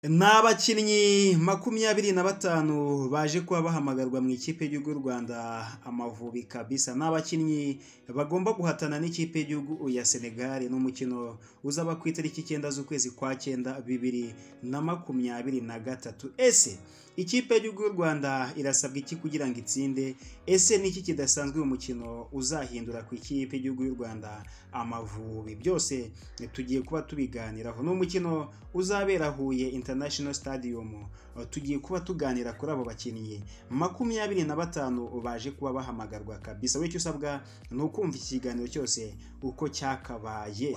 Ni abakinnyi makumyabiri na batanu baje kuba bahamagarwa mu ikipe y'igihugu y'u Rwanda Amavubi kabisa. Ni abakinnyi bagomba guhatana n'ikipe y'igihugu ya Senegal ni umukino uzaba ku itariki icyenda z'ukwezi kwa cyenda bibiri na makumyabiri na gatatu. Ese ikipe y'igihugu y'u Rwanda irasabwa iki kugira ngo itsinde? Ese ni iki kidasanzwe uyu mukino uzahindura ku ikipe y'igihugu y'u Rwanda Amavubi? Byose tugiye kuba tubiganiraho. Ni umukino uzabera Huye International Stadium. Tugiye kuba tuganira kuri abo bakinnyi makumyabiri na batanu baje kuba bahamagarwa kabisa. Wowe icyo usabwa ni ukumva iki kiganiro cyose uko cyakabaye.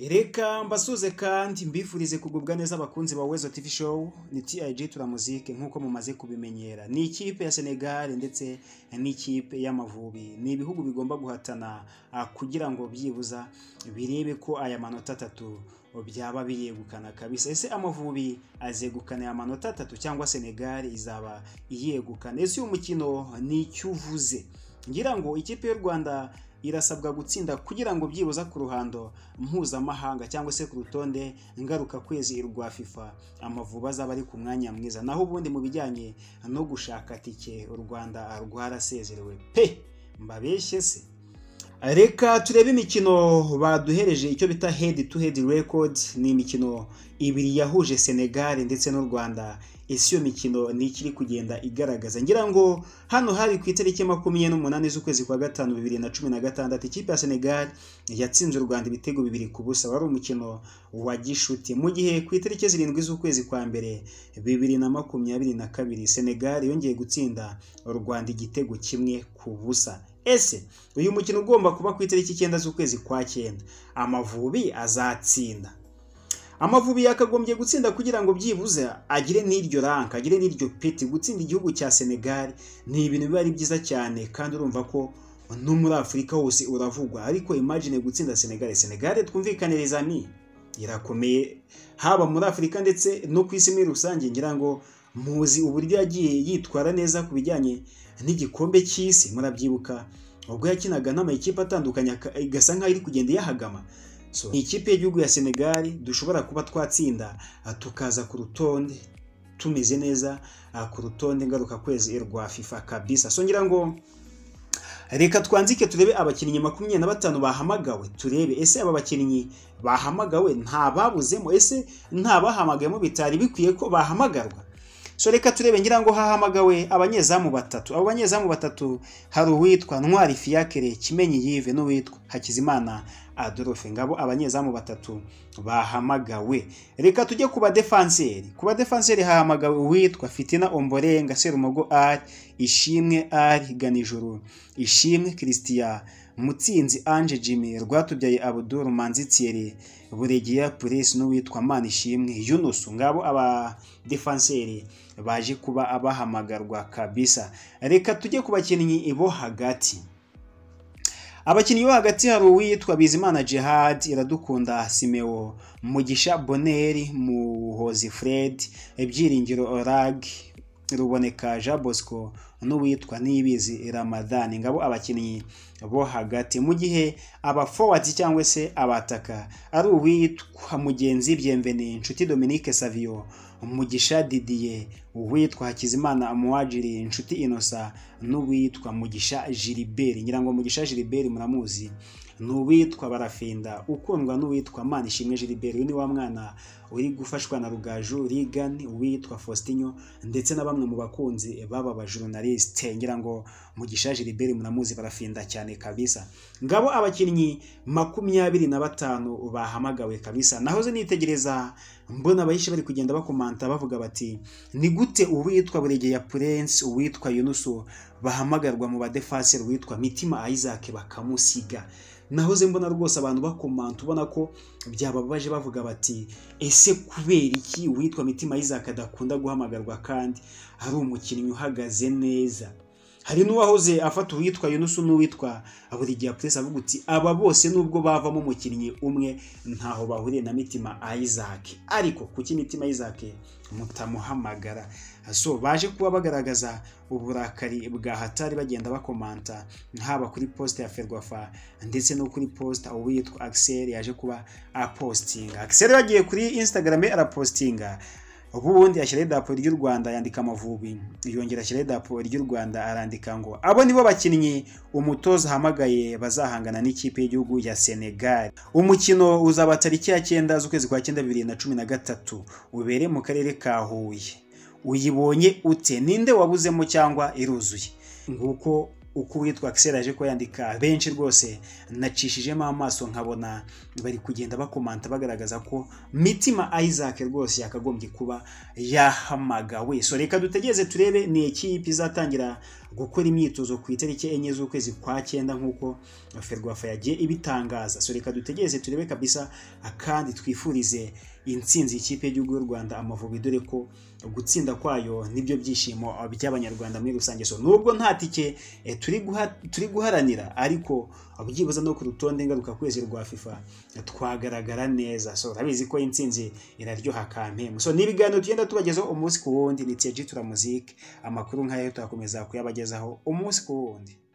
Reka mbasuze kandi mbifurize kugubwa neza abakunzi ba Wezo TV Show ni TIG Turamuzike nk'uko mumaze kubimenyera ni ikipe ya Senegal ndetse n'ikipe y'Amavubi ni ibihugu bigomba guhatana ah, kugira ngo byibuza birebe ko aya manota atatu byaba biyegukana kabisa ese Amavubi azegukana aya manota atatu cyangwa Senegal izaba iyegukana ese uyu mukino ni icyo uvuze ngira ngo ikipe y'u Rwanda irasabwa gutsinda kugira ngo byibuza ku ruhando mpuzamahanga cyangwa se ku rutonde ngaruka kwezi rwa FIFA amavubi azaba ari ku mwanya mwiza naho ubundi mu bijyanye no gushaka tike u Rwanda rwarasezerewe pe mbabeshye se reka turebe imikino baduhereje icyo bita head to head record ni imikino ibiri yahuje Senegal ndetse n'u Rwanda ese iyo mikino ni ikiri kugenda igaragaza ngira ngo hano hari ku itariki makumyabiri n'umunani z'ukwezi kwa gatanu bibiri na cumi na gatandatu ikipe ya senegal yatsinze u rwanda ibitego bibiri ku busa wari umukino wa gishuti mu gihe ku itariki zirindwi z'ukwezi kwa mbere bibiri na makumyabiri na kabiri senegal yongeye gutsinda u rwanda igitego kimwe ku busa ese uyu mukino ugomba kuba ku itariki icyenda z'ukwezi kwa cyenda amavubi azatsinda amavubi yakagombye gutsinda kugira ngo byibuze agire n'iryo ranka agire n'iryo peti gutsinda igihugu cya senegal ni ibintu biba ari byiza cyane kandi urumva ko no muri afurika hose uravugwa ariko imagine gutsinda senegal senegal twumvikane rezami irakomeye haba muri afurika ndetse no ku isi muri rusange ngira ngo muzi uburyo yagiye yitwara neza ku bijyanye n'igikombe cy'isi murabyibuka ubwo yakinaga n'amakipe atandukanye igasa nkaho iri kugenda iyahagama so ikipe y'igihugu ya senegali dushobora kuba twatsinda tukaza ku rutonde tumeze neza ku rutonde ngaruka kwezi rwa fifa kabisa so ngira ngo reka twanzike turebe abakinnyi makumyabiri na batanu bahamagawe turebe ese aba bakinnyi bahamagawe nta babuzemo ese nta bahamagayemo bitari bikwiye ko bahamagarwa so reka turebe ngira ngo hahamagawe abanyezamu batatu abo banyezamu batatu hari uwitwa ntwari fiyakere kimenyi yive n'uwitwa hakizimana adolphe ngabo abanyezamu batatu bahamagawe reka tujye ku badefanseri ku badefanseri hahamagawe uwitwa fitina omborenga serumogo ari ishimwe ari ganijuru ishimwe christian mutsinzi ange jimmy rwatubyaye abuduru manzi thierry buregeya puresi n'uwitwa mani ishimwe yunusu ngabo abadefanseri baje kuba abahamagarwa kabisa reka tujye ku bakinnyi bo hagati abakinnyi bo hagati hari uwitwa bizimana Jihad iradukunda simeo mugisha boneri muhozi fred ibyiringiro rag ruboneka jean bosco n'uwitwa nibizi ramadani ngabo abakinnyi bo hagati mu gihe abafowadi cyangwa se abataka ari uwitwa mugenzi byemveni inshuti dominique savio umugisha didiye uwitwa hakizimana muwajiri inshuti inosa n'uwitwa mugisha jiriberi nyirango mugisha jiriberi muramuzi ni uwitwa barafinda ukundwa n'uwitwa manishimwe jiriberi uyu ni wa mwana uri gufashwa na rugaju rigani uwitwa faustinyo ndetse na bamwe mu bakunzi baba bajorunalisite ngira ngo mugisha jiriberi muramuzi barafinda cyane kabisa ngabo abakinnyi makumyabiri na batanu bahamagawe kabisa nahoze nitegereza mbona abahishe bari kugenda bakomanta bavuga bati ni gute uwitwa buregeya purensi uwitwa yunusu bahamagarwa mu badefaseri uwitwa mitima isaac bakamusiga nahoze mbona rwose abantu bakomanta ubona ko byababaje bavuga bati ese kubera iki uwitwa mitima isaac adakunda guhamagarwa kandi ari umukinnyi uhagaze neza hari n'uwahoze afata uwitwa yunusu n'uwitwa burigiya puresi avuga uti aba bose nubwo bavamo umukinnyi umwe ntaho bahuriye na mitima isaac ariko kuki mitima isaac mutamuhamagara so baje kuba bagaragaza uburakari bwa hatari bagenda bakomanta haba kuri poste ya ferwafa ndetse no kuri poste uwitwa Axel yaje kuba apostinga Axel yagiye kuri Instagram arapostinga ubundi ashyiraho idarapo ry'u rwanda yandika amavubi yongera ashyiraho idarapo ry'u rwanda arandika ngo abo nibo bakinnyi umutoza ahamagaye bazahangana n'ikipe y'igihugu ya senegal umukino uzaba tariki ya cyenda z'ukwezi kwa cyenda bibiri na cumi na gatatu ubere mu karere ka huye uyibonye ute ninde wabuzemo cyangwa iruzuye nguko uko uwitwa Axel aje ko yandika benshi rwose nacishijemo amaso nkabona bari kugenda bakomanta bagaragaza ko mitima Isaac rwose yakagombye kuba yahamagawe so reka dutegereze turebe ni ekipe izatangira gukora imyitozo ku itariki enye z'ukwezi kwa cyenda nk'uko Ferwafa yagiye ibitangaza so reka dutegereze turebe kabisa kandi twifurize intsinzi ikipe y'igihugu y'u Rwanda amavubi dore ko gutsinda kwayo nibyo byishimo by'abanyarwanda muri rusange so nubwo nta tike turi guharanira ariko byibuze no ku rutonde ngaruka kwezi rwa fifa twagaragara neza so urabizi ko intsinzi iraryoha kampemu so ni ibiganiro tugenda tubagezaho umunsi ku wundi ni tiyaji turamuzike amakuru nk'ayo turakomeza kuyabagezaho umunsi ku wundi